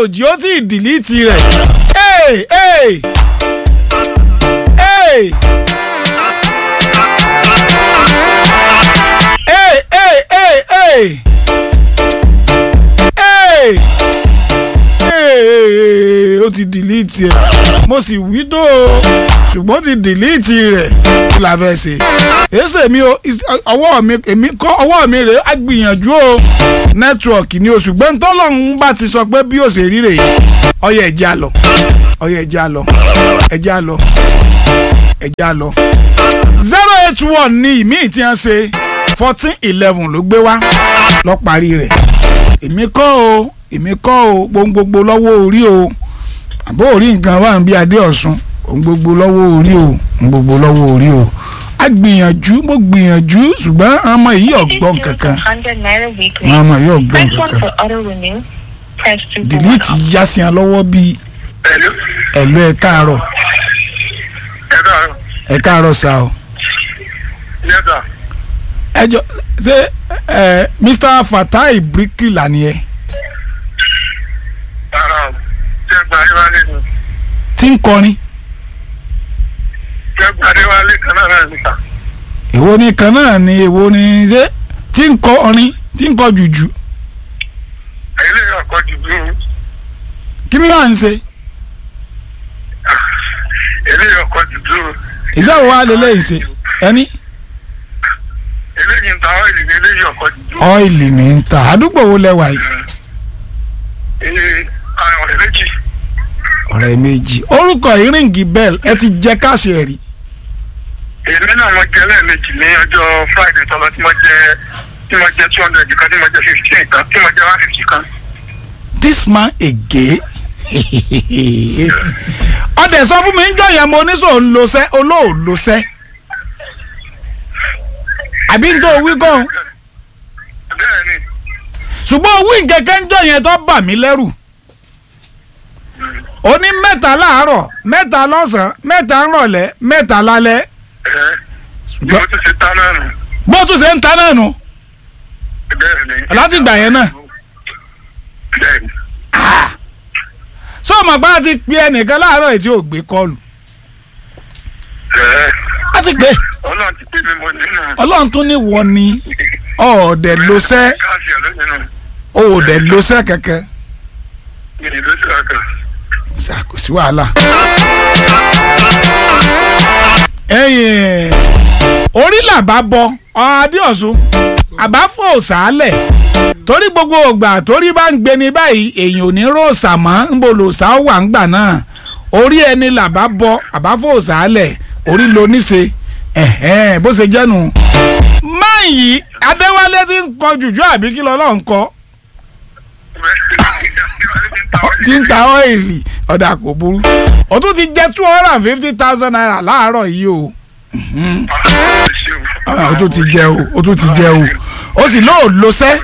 òjì ó ti dìlítì rẹ̀ ee ee ee ee ee ee ee ee ó ti dìlítì ẹ̀ mo sì wí tó o ṣùgbọ́n ó ti dìlítì rẹ̀ kí la fẹ́ ṣe èsè mi o ọwọ́ mi èmi kọ́ ọwọ́ mi rèé á gbìyànjú o nẹ́tíwọ̀kì ni o ṣùgbọ́n tọ́lọ́run bá ti sọ pé bí ó ṣe rí rèé ọyẹ ẹ̀jẹ̀ á lọ ọyẹ ẹ̀jẹ̀ á lọ ẹ̀jẹ̀ á lọ ẹ̀jẹ̀ á lọ. zero eight one ni ìmíì tí wọ́n ṣe fourteen eleven ló gbé wá lọ parí rẹ̀ èmi kọ́ o èmi kọ́ o gbogbo lọ́wọ́ orí o àbó orí nǹkan wà níbi adé ọ̀sùn òun gbogbo lọ́wọ́ orí o òun gbogbo lọ́wọ́ orí o a gbìyànjú mo gbìyànjú ṣùgbọ́n àwọn ọmọ yìí ọ̀gbọ́n kankan àwọn ọmọ yìí ọ̀gbọ́n kankan dìlítì yá sí wọn lọ́wọ́ bíi Hello. ẹ̀lú ẹ̀ káàárọ̀ Ẹ káàárọ̀. ẹ̀ káàárọ̀ sá o. Yes, sir. ẹ jọ ṣé ẹ Mr Fatai Brikila ni ẹ Rárá o. Ṣé gba Adéwálé ni? tí ń kọrin Ṣé gba Adéwálé kan náà náà níta? èwo ni kan náà ni èwo ni ṣé tí ń kọ orin tí ń kọ jùjú Ilé ọkọ̀ jùlọ. kí ni wàá ń ṣe Ilé ọkọ̀ jùlọ. ìṣèwọ wa lè lẹ́yìn ṣe ẹni Eléyìí ń ta ọ́ìlì ní eléyìí ọkọ̀ jùlọ. ọ́ìlì ní ń ta àdúgbò wo lẹ́wà yìí Ee, àwọn ọ̀rẹ́ méjì. ọ̀rẹ́ méjì orúkọ ìrìngì bell ẹ ti jẹ káàṣì ẹ̀ rí Èmi náà mo jẹ lẹ́ẹ̀mejì ní ọjọ́ Friday tọ́lọ tí mo jẹ tí mo jẹ two hundred kan tí mo jẹ fifteen kan tí mo jẹ one fifty kan. this man again ọdẹ sọ fún mi ń jọ yẹn mo ní sọ ń lo sẹ olóò lo sẹ àbí ń tó wí gan Bẹ́ẹ̀ni. ṣùgbọ́n owó ìkẹ́kẹ́ ń jọ yẹn tó bà mí lẹ́rù ó ní mẹ́ta láàárọ̀ mẹ́ta lọ́sàn-án mẹ́ta ńrọ̀lẹ́ mẹ́ta lálẹ́ Ẹ bí mo tún ṣe tán náà nù. bó tún ṣe ń ta náà nù Bẹ́ẹ̀ni. Láti ìgbà yẹn náà? Bẹ́ẹ̀ni. sọ ma bá ti pe ẹnìkan láàárọ̀ yìí tí ò gbé kọlù Ẹ á ti gbé Ọlọ́run ti pè mí mo nínú. ọlọ́run tún ní wọ ni ọ̀ọ́dẹ̀ ló sẹ́ Káàsì ẹ̀ ló nínú. ọ̀ọ́dẹ̀ ló sẹ́ kankan Ìrìn ló ṣe àkà. ṣá kò sí wàhálà. ẹ̀yìn orí làbá bọ adéọ̀sùn àbáfò sàálẹ̀ torí gbogbo ògbà torí bá ń gbeni báyìí èèyàn ò ní ròòsà mọ́ ń bò lòsà ó wà ń gbà náà orí ẹni làbá bọ àbáfò sàálẹ̀ orí ló níṣe ẹ̀hẹ́n bó ṣe jẹ́nu. máa yìí adéwálé ti ń kọ jùjú àbí kí lọ́lọ́ ń kọ tí ń ta ọ́ìlì ọ̀dà kò burú ó tún ti jẹ́ two hundred and fifty thousand naira láàárọ̀ yìí o Ah, ó tún ti jẹ o ó tún ti jẹ o ó sì lóò lo sẹ́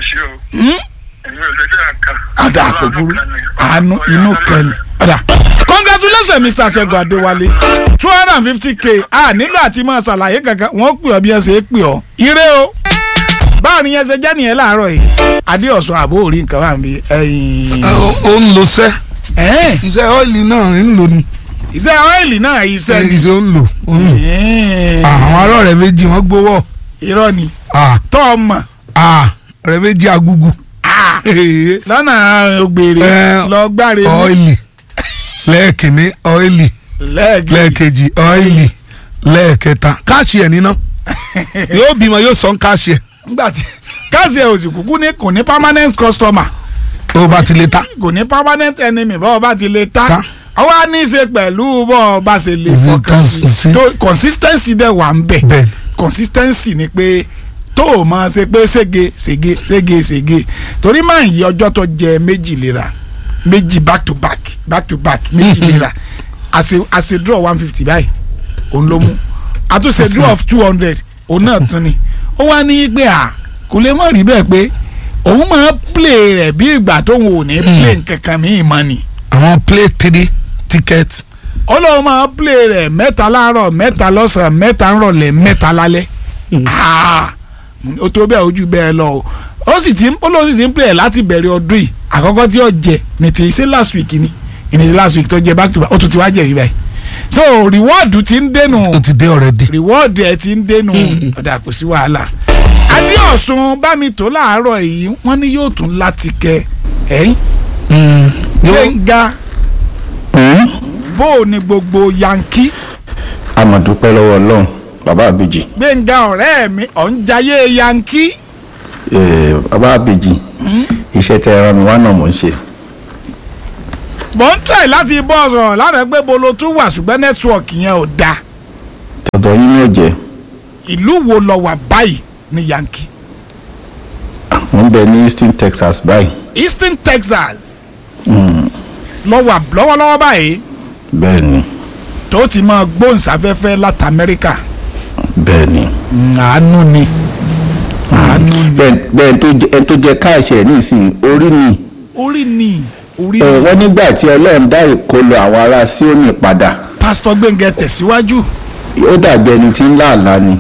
ọ̀dà kò burú àánú inú kẹlẹ̀ ọ̀dà. congratulations mr segun adéwálé two hundred and fifty k a nílò àti máa ṣàlàyé kankan wọ́n pè ọ́ bí ẹ ṣe é pè ọ́ ire o báwo ni yẹn ṣe jẹ́ nìyẹn láàárọ̀ yìí adéọ̀sùn àbó orí nǹkan wà níbi ẹ̀yìn. ó ń lo sẹ́ ẹ̀ẹ́n iṣẹ́ ọ́ìlì náà ń lò ní iṣẹ́ ọ́ìlì náà iṣẹ́ ni. iṣẹ́ ó ń lò ó ń lò Ẹ̀ẹ́n. àwọn ará rẹ̀ méjì wọ́n gbowó irọ́ ni Ah, tọ́ ọmọ ah, rẹ̀ méjì agúgù lọ́nà ògbèrè Ẹ, lọ gbáre mú ọ́ìlì lẹ́ẹ̀kìnní ọ́ìlì lẹ́ẹ̀kejì lẹ́ẹ̀kejì ọ́ìlì lẹ́ẹ̀kẹta káàṣì ẹ̀ níná yóò bímọ yóò sọ ń káàṣì ẹ̀ nígbà tí káàsì ẹ̀ òsì kúkú ní kò ní permanent customer tó bá ti lè ta kò ní permanent enemy bọ́ọ̀ bá ti lè ta Ta. ọwọ́ á ní í ṣe pẹ̀lú bọ́ọ̀ bá ṣe lè Mhm, fọkàn sí consistency. tó consistency dẹ̀ wà ń bẹ̀ bẹ́ẹ̀ consistency ni pé tó o máa ṣe pé sége sége sége sége torí máa ń yí ọjọ́ tó jẹ méjì lera méjì back to back back to back méjì lera àṣe àṣe draw one fifty báyìí òun ló mú àtúnṣe draw of two hundred òun náà tún ni ó wá ní pé à kò lè mọ̀ rí bẹ́ẹ̀ pé òun máa play rẹ̀ bí ìgbà tóun ò ní play nkankan míì mọ́ ni àwọn play three ticket ọlọ́run máa play rẹ̀ mẹ́ta láàárọ̀ mẹ́ta lọ́sàn-án mẹ́ta ńrọ̀lẹ́ mẹ́ta lálẹ́ Ah, ó tó bẹ́ẹ̀ ojú bẹ́ẹ̀ lọ o ó sì ti ń ó lóun sì ti ń play láti bẹ̀rẹ̀ ọdún yìí àkọ́kọ́ tí ó jẹ ní ti ṣe last week ni ìní last week tó jẹ back to back ó tún ti wá jẹ̀rí báyìí so reward ti ń dénú ó ti dé already. reward ẹ ti ń dénú ọ̀dà kò sí wàhálà adéọ̀sùn bámitó láàárọ̀ yìí wọ́n ní yóò tún láti kẹ ẹ̀yìn Mm. Yóò- gbẹ̀ngà bó o ní gbogbo yankí àmọ̀dúpẹ́ lọ́wọ́ ọlọ́run bàbá àbèjì gbẹ̀ngà ọ̀rẹ́ mi ọ̀njayé yankí eh, bàbá àbèjì iṣẹ́ tẹ ẹran mi wá náà mò ń ṣe mò ń tẹ̀ láti bọ́ sọ̀rọ̀ lára pé bolo tún wà ṣùgbọ́n nẹ́tíwọ̀kì yẹn ò dáa tọ̀dọ̀ yín ní òjẹ́ ìlú wo lọ wà báyìí ní yankí mò ń bẹ ní Houston Texas báyìí Eastern Texas lọ wà lọ́wọ́lọ́wọ́ báyìí bẹ́ẹ̀ ni tó ti máa gbóhùnsáfẹ́fẹ́ láti Amẹ́ríkà bẹ́ẹ̀ ni Mm, àánú ni àánú ni bẹ́ẹ̀ bẹ́ẹ̀ tó jẹ ẹni tó jẹ káàṣì ẹ̀ nísìnyí orí ni orí ni orí ẹ ni wọ́n nígbà tí ọlọ́run dá ìkọlù àwọn ará Síónì padà pásítọ̀ Gbẹ́ngẹ́ tẹ̀síwájú ó dàbí ẹni tí ń lá àlá ni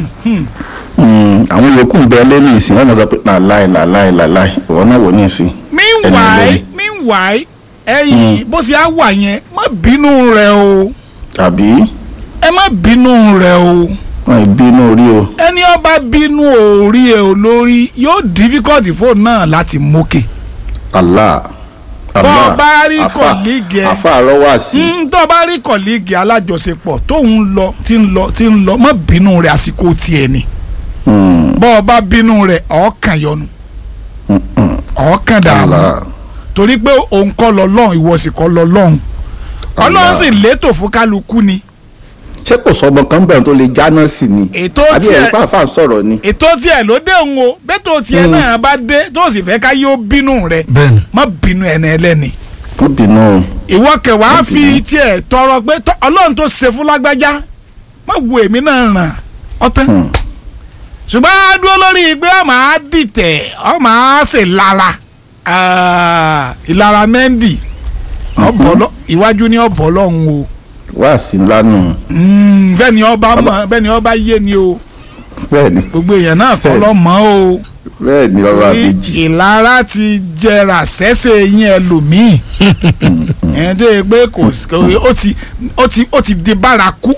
Mm, àwọn yòókù ń bẹ lẹ́nu ìsìn wọ́n mọ̀ sọ pé làláì làláì làláì ìwọ náà wò ní ìsìn meanwhile Ẹni meanwhile ẹ̀yin bó ṣe á wà yẹn má bínú rẹ o tàbí ẹ má bínú rẹ o wọn ìbínú orí o ẹni ọba bínú orí ẹ olórí yóò difficult fóònù náà láti mókè Allah Bọ́ Allah bá rí Afa- colleague ẹ. afa àrọ́wà sí Mm, tó o bá rí kọ̀líìgì alájọṣepọ̀ tóun lọ tí ń lọ tí ń lọ má bínú rẹ̀ àsìkò tiẹ̀ ni Mm, bọ́ ọ bá bínú rẹ̀ ọ̀ọ́kàn yọnu mm, mm. ọ̀ọ́kàn dààmú Allah torí pé òun kọ́ lọ lọ́hùn ìwọ sì kọ́ lọ lọ́hùn ọlọ́run Allah. sì létò fún kálukú ni ṣé kò sọmọ kan bẹ̀rẹ̀ tó lè jáná sí ni ètò àbí tiẹ̀ ẹ̀rí pàápàá sọ̀rọ̀ ni ètò tiẹ̀ ló dé òun o bẹ́tò tiẹ̀ Mm. náà bá dé tó sì fẹ́ ká yóò bínú rẹ̀ bẹ́ẹ̀ni. má bínú ẹni ẹlẹ́ni kó bínú o ìwọ kẹwàá Má fi bínú. tiẹ̀ tọrọ pé tọ́- ọlọ́run tó ṣe fún lágbájá má wo èmi náà ràn ọtán Hmm. ṣùgbọ́n a dúró lórí pé ọ máa dìtẹ̀ ọ máa ṣe lára Ah, ìlara mẹ́ndì ọ̀bọ̀lọ́ iwájú ní ọ̀bọ̀lọ́hún o wá sí lánàá Mm, bẹ́ẹ̀ ni ọba mọ̀ bẹ́ẹ̀ ni ọba yé ni o bẹ́ẹ̀ ni gbogbo èèyàn náà kọ́ lọ́ mọ́ o bẹ́ẹ̀ ni ọ̀rọ̀ Ní àbèjì ìlara ti jẹrà sẹ́sẹ̀ yín ẹlòmíì ẹ̀ tó yẹ pé kò sí- kò- ó ti ó ti ó ti di bárakú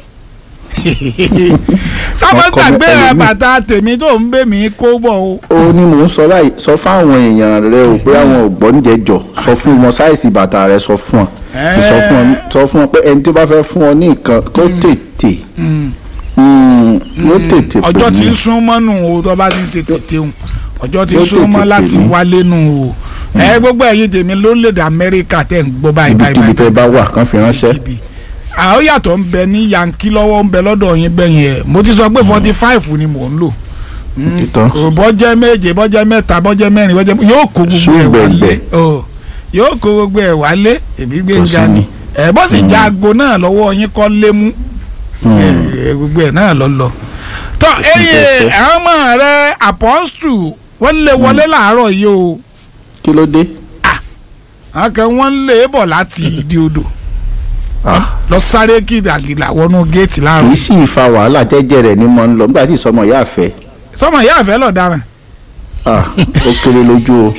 sábà Ọkọ mi gbàgbé ẹlòmíì. bàtà tèmi tó ń bẹ mí kó bọ̀ o. ó ní mò ń sọ báyìí sọ fáwọn èèyàn rẹ o pé àwọn ò gbọ́ níjẹ jọ sọ fún wọn sáìsì bàtà rẹ sọ fún ọ Ẹ́ẹ̀. sọ fún ọ sọ fún ọ pé ẹni tó bá fẹ́ fún ọ ní nǹkan kó tètè Mm, ló tètè pè ọjọ́ tí mí ń sún mọ́nù o tó bá ti ń ṣe tètè o ọjọ́ tí ń Yóò sún mọ́ tètè láti pè mí. wálé nù o ẹ gbogbo ẹ̀yin tèmi lórílẹ̀‐èdè amẹ́ríkà tẹ̀ ń gbọ́ báyìí báyìí ibikíbi tẹ báyìí bá wà kán fi ránṣẹ́ ibi àwọn yàtọ̀ ń bẹ ní yankí lọ́wọ́ ń bẹ lọ́dọ̀ yín bẹ́yẹn ẹ̀ mo ti sọ pé forty five ni mò ń lò Mm, Títán. kò bọ́jẹ́ méje bọ́jẹ́ mẹ́ta bọ́jẹ́ mẹ́rin bọ́jẹ́ yóò kó gbogbo ẹ̀ wálé Ṣùgbẹ̀gbẹ̀. o yóò kó gbogbo ẹ̀ wálé èmi gbé ń sí ga ni ni. ẹ̀ bọ́ sì já aago náà lọ́wọ́ yín kọ́ lé mú Mm. ẹ, gbogbo ẹ̀ náà lọ lọ. tọ́ eyín tẹ́tẹ́. àwọn ọmọ rẹ apọ́stù wọ́n lé wọlé làárọ̀ yìí o kí ló dé àwọn kan wọ́n lé bọ̀ láti ìdí odò Ah, lọ sáré kìdàgìdà wọnú géètì kì láàárọ̀ í sì fa wàhálà jẹ́jẹ́ rẹ̀ ní mọ́ ń lọ nígbà tí ìsọmọ ìyá àfẹ́ sọmọ ìyá àfẹ́ lọ dáràn Ah, ó kéré lójú o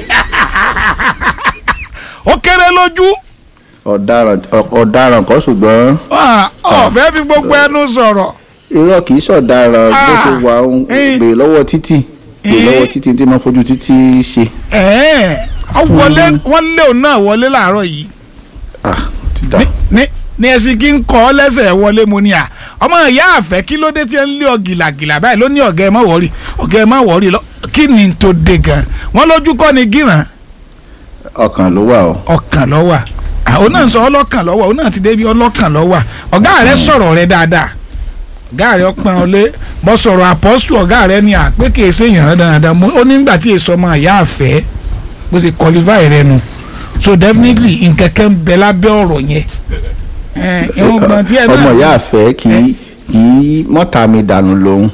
ó kéré lójú ọ̀daràn ọ̀- ọ̀daràn kan ṣùgbọ́n Ah, ọ̀fẹ́ fi gbogbo ẹnu sọ̀rọ̀ irọ́ kì í ṣọ̀daràn bó Ah, ṣe wà ń eh. gbè lọ́wọ́ títì gbè Eh. lọ́wọ́ títì tí máa fojú títì ṣe ẹ̀ẹ́n ọ wọlé wọ́n lé òun náà wọlé làárọ̀ yìí Ah, ti dà ní ní ní ẹsìn kí n kọ́ ọ lẹ́sẹ̀ wọlé mo ní à ọmọ ìyá àfẹ́ kí ló dé tí ẹ ń lé ọ gìlàgìlà báyìí ló ní ọ̀gá ẹ má wọ̀rí ọ̀gá ẹ má wọ̀rí lọ kí ni tó dé gan wọ́n lójú kọ́ ni gíràn ọkàn ló wà o ọkàn lọ́wà àwọn náà ń sọ ọlọ́kàn lọ́wà òun náà ti débi ọlọ́kàn lọ́wà ọ̀gá rẹ sọ̀rọ̀ rẹ dáadáa ọ̀gá rẹ ọpọ́n ọlé bọ́ sọ̀rọ̀ àpọ́sù ọ̀gá rẹ ni à pé kì í ṣe èèyàn dáadáa mo ó nígbà tí èso ọmọ ìyá àfẹ́ bó ṣe qualify rẹ nu so definitely nkẹ́kẹ́ ń bẹ lábẹ́ ọ̀rọ̀ yẹn ẹ̀ ìwọ̀n gbọ̀n tí ẹ náà ọmọ ìyá àfẹ́ kì í kì í mọ́ta mi dànù lòun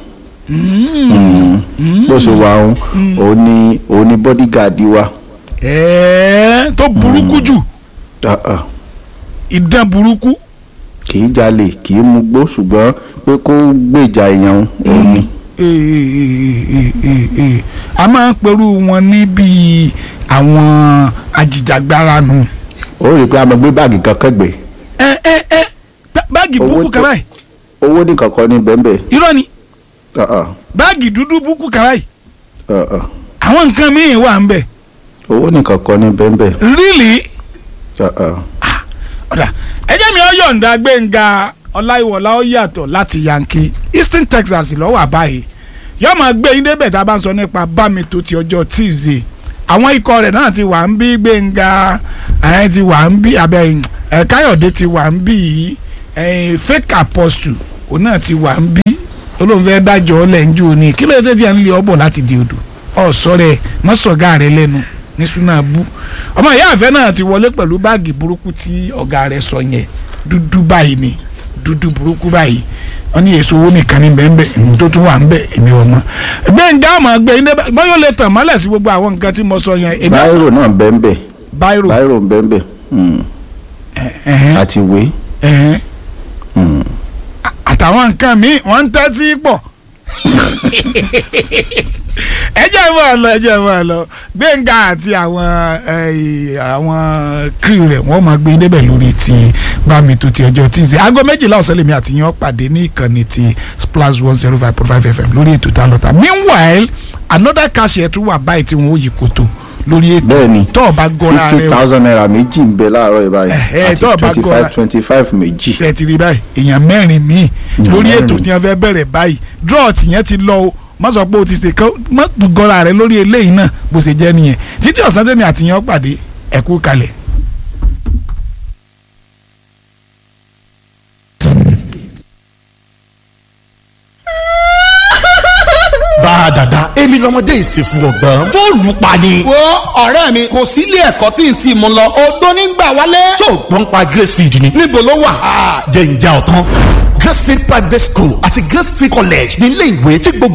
bó ṣe wà òun òun ni òun ni bodyguard wa ẹ̀ẹ́ tó burúkú jù Ah, ah. ìdán burúkú kì í jalè kì í mugbó ṣùgbọ́n pé kó gbèjà èèyàn òun ni a máa ń perú wọn níbi àwọn ajìjàgbara nù. ó rí i pé a máa gbé báàgì kan kẹ́gbẹ́ ẹ ẹ ẹ bá- báàgì Owó búkú tó- kan báyìí owó ní kankan ní bẹ́ẹ̀nbẹ́ẹ̀ irọ́ ni Uh-uh, báàgì dúdú búkú kan báyìí uh-uh. àwọn nǹkan míì wà ń bẹ̀ owó ní kankan ní bẹ́ẹ̀nbẹ́ẹ̀ really Uh-uh. ọ̀dà ẹjẹ́ mi ó yọ̀ǹda gbẹ̀ngà ọláìwọlá ó yàtọ̀ láti yankee eastern texas lọ́wọ́ àbáyé yóò máa gbé yín débẹ̀ tá a bá ń sọ nípa bámi tó ti ọjọ́ tuesday àwọn ikọ̀ rẹ̀ náà ti wà ń bí gbẹ̀ngà ẹ̀ ti wà ń bí abẹ́ ẹ̀ káyọ̀dé ti wà ń bí ẹ̀ fake apostle òun náà ti wà ń bí olóhùn fẹ́ dájọ́ lẹ́njú ni kí ló dé tí a ń lé ọ bọ̀ láti di odò ọ̀sọ́ rẹ̀ mọ́sọ̀gá rẹ̀ lẹ́nu ní sunabu ọmọ ìyá àfẹ́ náà ti wọlé pẹ̀lú báàgì burúkú tí ọ̀gá rẹ̀ sọ yẹn dúdú báyìí ni dúdú burúkú báyìí wọ́n ní èso owó nìkan ní bẹ́ẹ̀ ìhun tó tún wà ń bẹ̀ èmi ọmọ gbẹ̀ngà ọmọ gbé yín débẹ̀ bọ́yọ̀ lè tàn mọ́lẹ̀ sí gbogbo àwọn nǹkan tí mo sọ yẹn èmi báírò náà bẹ́ẹ̀nbẹ́ẹ̀ báírò báírò bẹ́ẹ̀nbẹ́ẹ̀ Mm. ẹ̀hẹ́n, àti ìwé ẹ̀hẹ́n. Mm. àtàwọn nǹkan míì wọ́n ń tẹ́tí pọ̀ ẹ jẹ́ mọ́ ọ lọ ẹ jẹ́ mọ́ ọ lọ gbẹ̀ngà àti àwọn eh, àwọn crew rẹ̀ wọ́n máa gbé débẹ̀ lórí ti bámi tó ti ọjọ́ tíìsì aago méjìlá ọ̀sẹ̀ lèmi àti yín ó pàdé ní ìkànnì ti splash one zero five point five fm lórí ètò tá a lọ ta meanwhile another cash ẹ̀ tún wà báyìí tí wọ́n ó yí koto lórí ètò bẹ́ẹ̀ni tó o bá gọ́ra fifty rẹ o thousand naira méjì ń bẹ láàárọ̀ yìí báyìí Ẹ̀hẹ́, àti tó o bá twenty gọ́ra- five twenty five méjì ṣe ti rí báyìí èèyàn mẹ́rin míì lórí ètò tí wọ́n fẹ́ bẹ̀rẹ̀ báyìí draw tìyẹn ti lọ o má sọ pé o ti ṣe kán má gọ́ra rẹ lórí eléyìí náà bó ṣe jẹ́ nìyẹn títí ọ̀sán tẹ̀mí àtìyàn ó pàdé ẹ̀kú kalẹ̀. bá a dàda èmi lọmọdé ìsìnkú ọgbọ́n fóònù pa ni. wo ọ̀rẹ́ mi kò sí ilé ẹ̀kọ́ tí n ti mú lọ odó nígbà wálé. tó o gbọ́n pa gracefield ni. níbo ló wà. jẹ́ ìjà ọ̀tán gracefield private school àti gracefield college ní ilé ìwé tí gbogbo